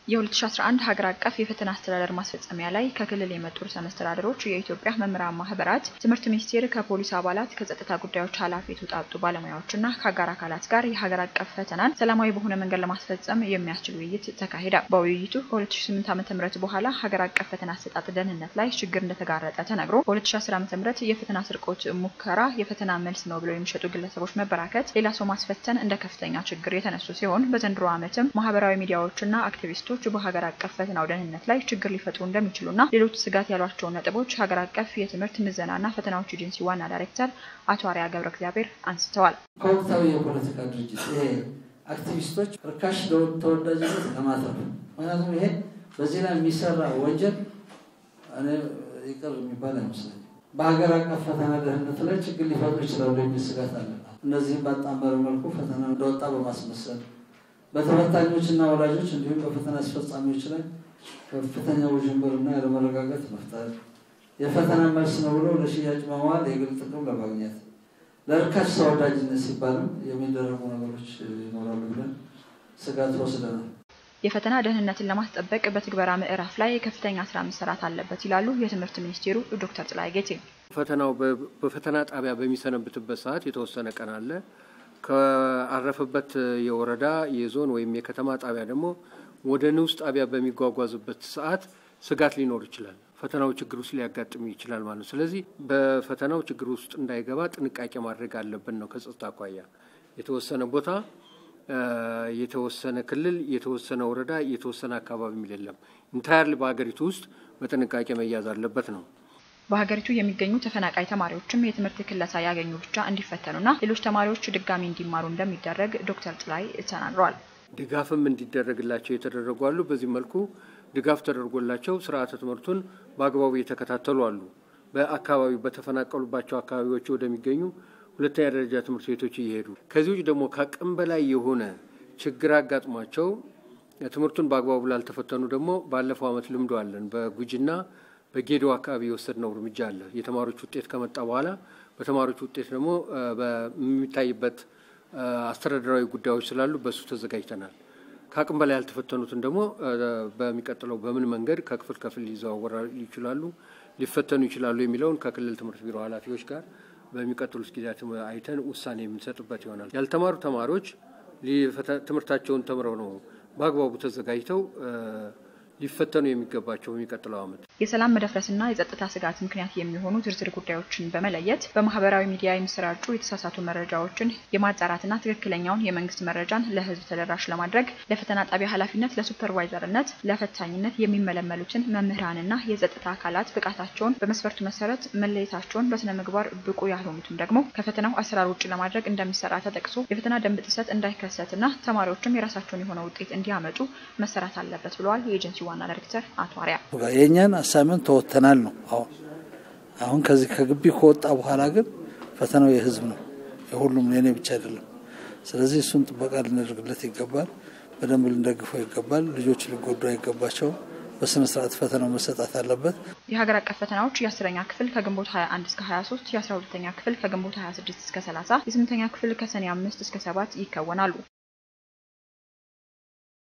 የ2011 ሀገር አቀፍ የፈተና አስተዳደር ማስፈጸሚያ ላይ ከክልል የመጡ ርዕሰ መስተዳድሮች፣ የኢትዮጵያ መምህራን ማህበራት፣ ትምህርት ሚኒስቴር ከፖሊስ አባላት፣ ከጸጥታ ጉዳዮች ኃላፊ የተውጣጡ ባለሙያዎችና ከአጋር አካላት ጋር የሀገር አቀፍ ፈተናን ሰላማዊ በሆነ መንገድ ለማስፈጸም የሚያስችል ውይይት ተካሂደ። በውይይቱ ከ2008 ዓ.ም በኋላ ሀገር አቀፍ ፈተና አሰጣጥ ደህንነት ላይ ችግር እንደተጋረጠ ተነግሮ በ2010 ዓ.ም የፈተና ስርቆት ሙከራ የፈተና መልስ ነው ብለው የሚሸጡ ግለሰቦች መበራከት፣ ሌላ ሰው ማስፈተን እንደ ከፍተኛ ችግር የተነሱ ሲሆን በዘንድሮ ዓመትም ማህበራዊ ሚዲያዎችና አክቲቪስቶች በሀገር አቀፍ ፈተናው ደህንነት ላይ ችግር ሊፈጥሩ እንደሚችሉና ሌሎች ስጋት ያሏቸውን ነጥቦች ሀገር አቀፍ የትምህርት ምዘናና ፈተናዎች ኤጀንሲ ዋና ዳይሬክተር አቶ አርያ ገብረ እግዚአብሔር አንስተዋል። ከወቅታዊ የፖለቲካ ድርጅት ይሄ አክቲቪስቶች ርካሽ ተወዳጅነት ለማትረፍ ምክንያቱም ይሄ በዚህ ላይ የሚሰራ ወንጀል እኔ ይቅር የሚባል አይመስለኝም። በሀገር አቀፍ ፈተና ደህንነት ላይ ችግር ሊፈጥሩ ይችላሉ የሚል ስጋት አለ። እነዚህም ባጣመረ መልኩ ፈተና እንደወጣ በማስመሰል በተፈታኞች እና ወላጆች እንዲሁም በፈተና አስፈጻሚዎች ላይ ከፍተኛ ውዥንብርና ያለመረጋጋት መፍጠር፣ የፈተና መልስ ነው ብሎ ለሽያጭ መዋል፣ የግል ጥቅም ለማግኘት ለርካሽ ተወዳጅነት ሲባልም የሚደረጉ ነገሮች ይኖራሉ ብለን ስጋት ወስደናል። የፈተና ደህንነትን ለማስጠበቅ በትግበራ ምዕራፍ ላይ ከፍተኛ ስራ መሰራት አለበት ይላሉ የትምህርት ሚኒስቴሩ ዶክተር ጥላዬ ጌቴ። ፈተናው በፈተና ጣቢያ በሚሰነብትበት ሰዓት የተወሰነ ቀን አለ። ከአረፈበት የወረዳ የዞን ወይም የከተማ ጣቢያ ደግሞ ወደ ንዑስ ጣቢያ በሚጓጓዝበት ሰዓት ስጋት ሊኖር ይችላል። ፈተናው ችግር ውስጥ ሊያጋጥም ይችላል ማለት ነው። ስለዚህ በፈተናው ችግር ውስጥ እንዳይገባ ጥንቃቄ ማድረግ አለብን ነው ከጸጥታ አኳያ የተወሰነ ቦታ የተወሰነ ክልል፣ የተወሰነ ወረዳ፣ የተወሰነ አካባቢ የሚል የለም። ኢንታየርሊ በሀገሪቱ ውስጥ በጥንቃቄ መያዝ አለበት ነው። በሀገሪቱ የሚገኙ ተፈናቃይ ተማሪዎችም የትምህርት ክለሳ ያገኙ ብቻ እንዲፈተኑና ሌሎች ተማሪዎች ድጋሚ እንዲማሩ እንደሚደረግ ዶክተር ጥላይ ተናግረዋል። ድጋፍም እንዲደረግላቸው የተደረጉ አሉ። በዚህ መልኩ ድጋፍ ተደርጎላቸው ስርዓተ ትምህርቱን በአግባቡ እየተከታተሉ አሉ። በአካባቢው በተፈናቀሉባቸው አካባቢዎች ወደሚገኙ ሁለተኛ ደረጃ ትምህርት ቤቶች እየሄዱ ከዚህ ውጭ ደግሞ ከአቅም በላይ የሆነ ችግር አጋጥሟቸው ትምህርቱን በአግባቡ ላልተፈተኑ ደግሞ ባለፈው ዓመት ልምዶ አለን። በጉጂና በጌዶ አካባቢ የወሰድነው እርምጃ አለ። የተማሪዎች ውጤት ከመጣ በኋላ በተማሪዎች ውጤት ደግሞ በሚታይበት አስተዳደራዊ ጉዳዮች ስላሉ በእሱ ተዘጋጅተናል። ከአቅም በላይ ያልተፈተኑትን ደግሞ በሚቀጥለው በምን መንገድ ከክፍል ክፍል ሊዘዋወራ ይችላሉ ሊፈተኑ ይችላሉ የሚለውን ከክልል ትምህርት ቢሮ ኃላፊዎች ጋር በሚቀጥሉት ጊዜያት አይተን ውሳኔ የምንሰጥበት ይሆናል። ያልተማሩ ተማሪዎች ትምህርታቸውን ተምረው ነው በአግባቡ ተዘጋጅተው ሊፈተኑ የሚገባቸው በሚቀጥለው ዓመት የሰላም መደፍረስና የጸጥታ ስጋት ምክንያት የሚሆኑ ዝርዝር ጉዳዮችን በመለየት በማህበራዊ ሚዲያ የሚሰራጩ የተሳሳቱ መረጃዎችን የማጣራትና ትክክለኛውን የመንግስት መረጃን ለሕዝብ ተደራሽ ለማድረግ ለፈተና ጣቢያ ኃላፊነት፣ ለሱፐርቫይዘርነት፣ ለፈታኝነት የሚመለመሉትን መምህራንና የጸጥታ አካላት ብቃታቸውን በመስፈርቱ መሰረት መለየታቸውን፣ በስነ ምግባር ብቁ ያልሆኑትም ደግሞ ከፈተናው አሰራር ውጭ ለማድረግ እንደሚሰራ ተጠቅሶ የፈተና ደንብ ጥሰት እንዳይከሰትና ተማሪዎችም የራሳቸውን የሆነ ውጤት እንዲያመጡ መሰራት አለበት ብለዋል የኤጀንሲ ዋና ዳይሬክተር አቶ አርያ የእኛን አሳይመንት ተወተናል ነው። አሁን አሁን ከዚህ ከግቢ ከወጣ በኋላ ግን ፈተናው የህዝብ ነው፣ የሁሉም የኔ ብቻ አይደለም። ስለዚህ እሱን ጥበቃ ልናደርግለት ይገባል። በደንብ ልንደግፈው ይገባል። ልጆች ሊጎዱ አይገባቸውም። በስነ ስርዓት ፈተናው መሰጣት አለበት። የሀገር አቀፍ ፈተናዎች የአስረኛ ክፍል ከግንቦት 21 እስከ 23፣ የአስራ ሁለተኛ ክፍል ከግንቦት 26 እስከ 30፣ የስምንተኛ ክፍል ከሰኔ 5 እስከ 7 ይከወናሉ።